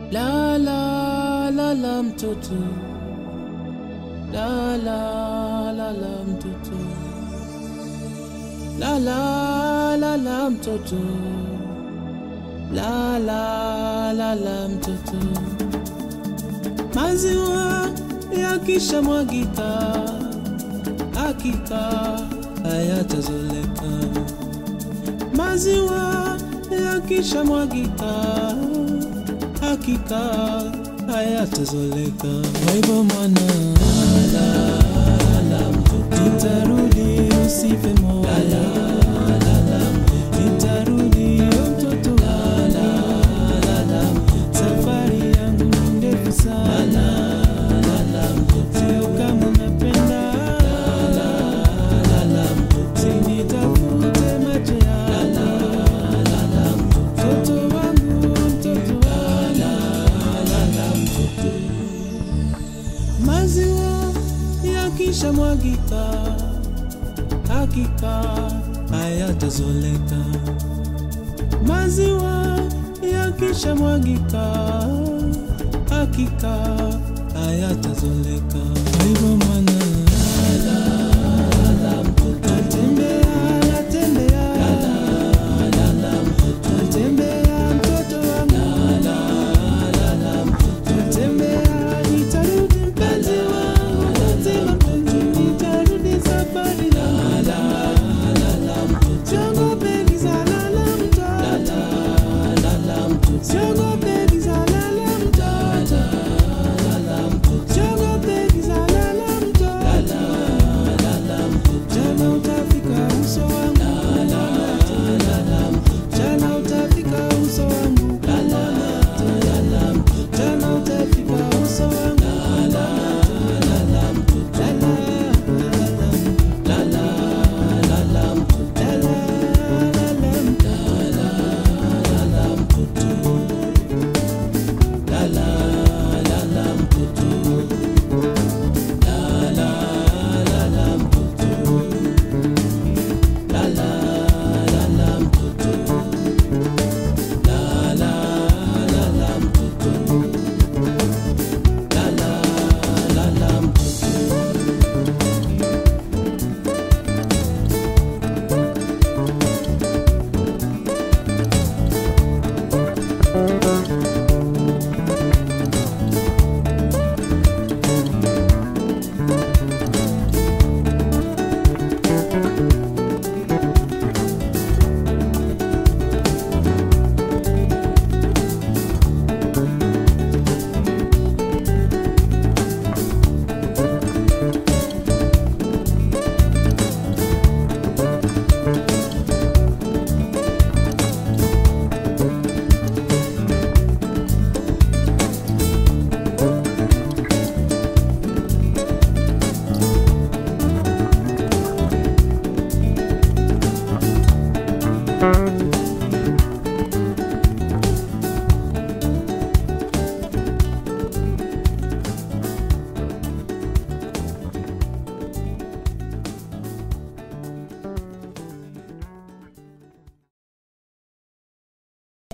La la la la mtoto, la la la la mtoto, la la la la mtoto, la la la la mtoto. Maziwa yakisha mwagika, hakika hayatazoleka. Maziwa yakisha mwagika, hakika hayatazoleka. Kwa hivyo mwana, nitarudi, usife moyo. Nitarudi, oh mtoto, safari yangu ni ndefu sana, sio kama unapenda, sinitafute macho yako, mtoto wangu, mtoto wangu. Maziwa yakisha mwagika, hakika hayatazoleka. Maziwa yakisha mwagika, hakika hayatazoleka. Kwa hivyo mwana, natembea, natembea, natembea mtoto wangu, natembea, nitarudi mpenzi wangu, lazima mpenzi, nitarudi safari yangu. Siogope giza lala mtoto, siogope giza lala mtoto, siogope giza lala mtoto. Jana utafika uso wangu, jana utafika uso wangu, jana utafika uso wangu. Thank